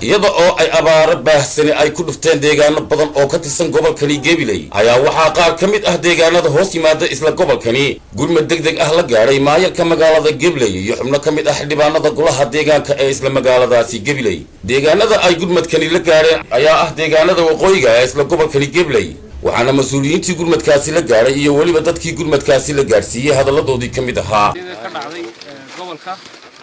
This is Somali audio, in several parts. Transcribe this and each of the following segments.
iyada oo ay abaaro baahsani ay ku dhufteen deegaano badan oo ka tirsan gobolkani gabiley ayaa waxaa qaar ka mid ah deegaanada hoos yimaada isla gobolkani gurmad deg deg ah la gaadhay maayarka magaalada gabiley iyo xubno ka mid ah xildhibaanada golaha deegaanka ee isla magaaladaasi gabiley deegaanada ay gurmadkani la gaadheen ayaa ah deegaanada waqooyiga ee isla gobolkani gabiley waxaana mas-uuliyiintii gurmadkaasi la gaadhay iyo weliba dadkii gurmadkaasi la gaadhsiiyey hadalladoodii ka mid ahaa ka dhacday gobolka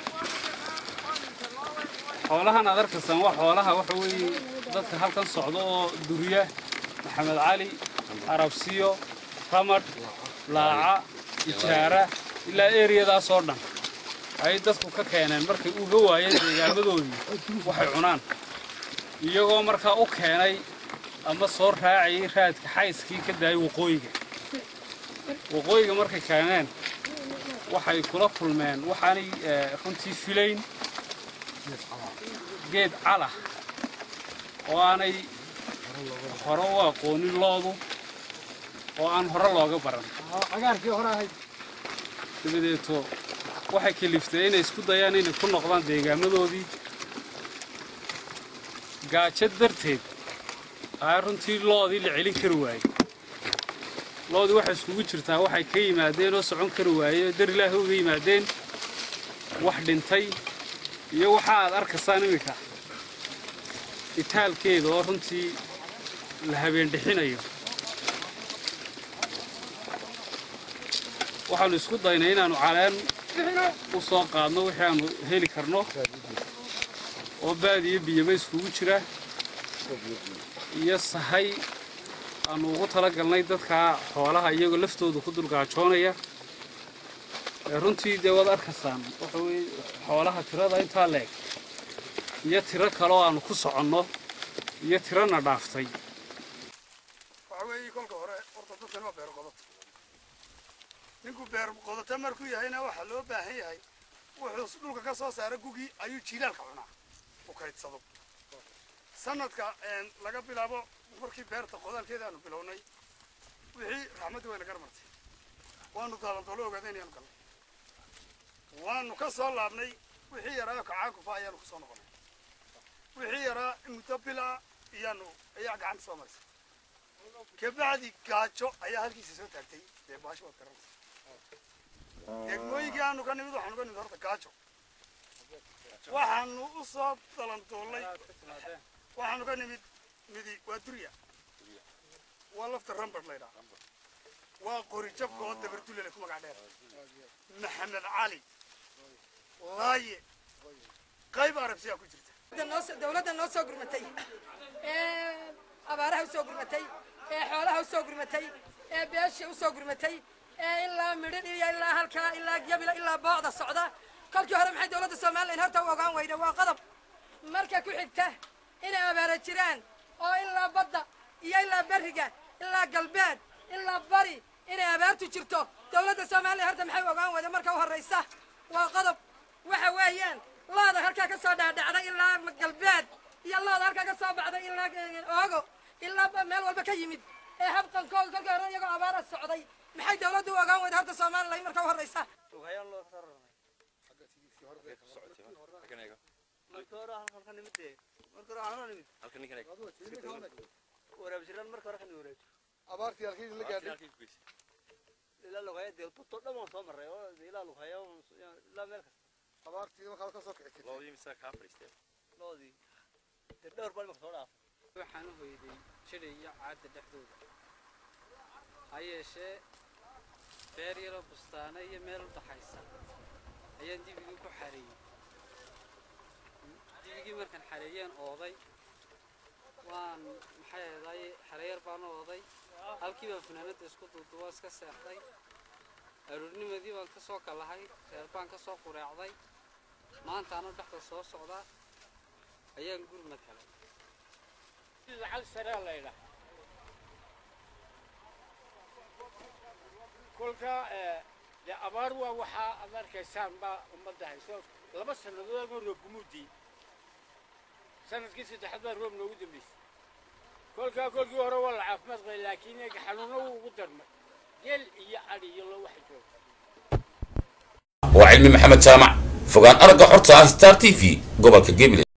xoolahan aad arkaysaan waa xoolaha waxa weeye dadka halkan socda oo duriya maxamed cali arabsiyo ramadh laaca ijaara ilaa eriyadaas oo dhan ayay dadku ka keeneen markay uga waayeen deegaamadoodii waxay cunaan iyagoo markaa u keenay ama soo raacayay raadka xayskii ka daayay waqooyiga waqooyiga markay keeneen waxay kula kulmeen waxaanay runtii filayn geed calah oo aanay hore u aqoonin loodu oo aan hore looga baran dabadeeto waxay kaliftay inay isku dayaan inay ku noqdaan deegaamadoodii gaajo darteed aa runtii loodii la celin kari waayey loodii waxay iskugu jirtaa waxay ka yimaadeen oo socon kari waayey oo dar ilaahi uga yimaadeen wax dhintay iyo waxa aad arkaysaan iminka itaalkeeda oo runtii la habeendhixinayo waxaanu isku daynay inaannu caleen u soo qaadno wixii aanu heli karno oo baad iyo biyaba iskugu jira iyo sahay aanu ugu talagalnay dadkaa xoolaha iyagoo laftooda ku dulgaajoonaya runtii dee waad arkaysaan waxa weye xoolaha tirada intaa leeg iyo tiro kale oo aanu ku soconno iyo tirana dhaaftay waxa weeye kolka hore horta dadkan waa beer qodato ninku beer qodata markuu yahayna waxaa loo baahan yahay wuxuu dhulka ka soo saara gugii ayuu jiilaalka cunaa u kaydsado sanadka laga bilaabo markii beerta qodaalkeeda aanu bilownay wixii raxmaddii wayna garmartay waanu daalandoolo ogaada inaanu galnay waanu ka soo laabnay wixii yaraa kacaakufa ayaanu ku soo noqonay wixii yaraa muddo bila iyaanu ayaa gacanta soo marisay kabacdi gaajo ayaa halkiisa soo taagtay dee baasho waad garanaysa degmooyinkii aanu ka nimid waxaanu ka nimid horta gaajo waxaanu u soo dalandoolnay waxaanu ka nimid midi waa durya waa lafta rambard laydhaa waa qori jabka oo dabardulele ku magac dheer maxamed cali laaye qayb arabsiyaa ku jirta dawladda noo soo gurmatay ee abaaraha usoo gurmatay ee xoolaha usoo gurmatay ee beesha usoo gurmatay ee ilaa midhin iyo ilaa halkaa ilaa yabila ilaa boocda socda kolkii hore maxay dawladda somalilan horta u ogaan weyda waa qodob marka ku xigta inay abaara jiraan oo ilaa badda iyo ilaa berriga ilaa galbeed ilaa bari inay abaartu jirto dawladda somalilan horta maxay u ogaan weyda marka u horraysa waa qodob waxa weeyaan looda halkaa ka soo dhaadhacday ilaa galbeed iyo looda halkaa ka soo baxday ilaa oogo ilaa meel walba ka yimid ee habqankooga kolkii hore iyagoo abaara socday maxay dawladdu u ogaan weyda horta somalilan marka u horraysa abaartii halkii la gaadhay abaartii markaad ka soo kicitay waxaan u hoyday jidhay iyo caadda dhexdooda ha yeeshee beer yaroo bustaana iyo meel u dhaxaysa ayaan dibigii ku xareeyey dibigii markaan xareeyeen ooday waan maxay ahday xareeyar baan u ooday halkii baan fanaanadda isku duuduwaa iska seexday aroornimadii baan ka soo kalahay reer baan ka soo qureecday maanta anoo dhexda soo socda ayaan gurmad helay lacag sare laydha kolka dee abaar waa waxaa aad arkaysaan baa ummadda hayso laba sannadood ama roob gumuudii sanadkii saddexaad baa roob noogu dambaysay kolkaa kolkii hore waa la caafimaad qabay laakiin eega xanuuno wuu ugu darmay geel iyo adhi iyo lo waxa jooga waa cilmi maxamed jaamac fogaan aragga xorta ah star t v gobolka gabiley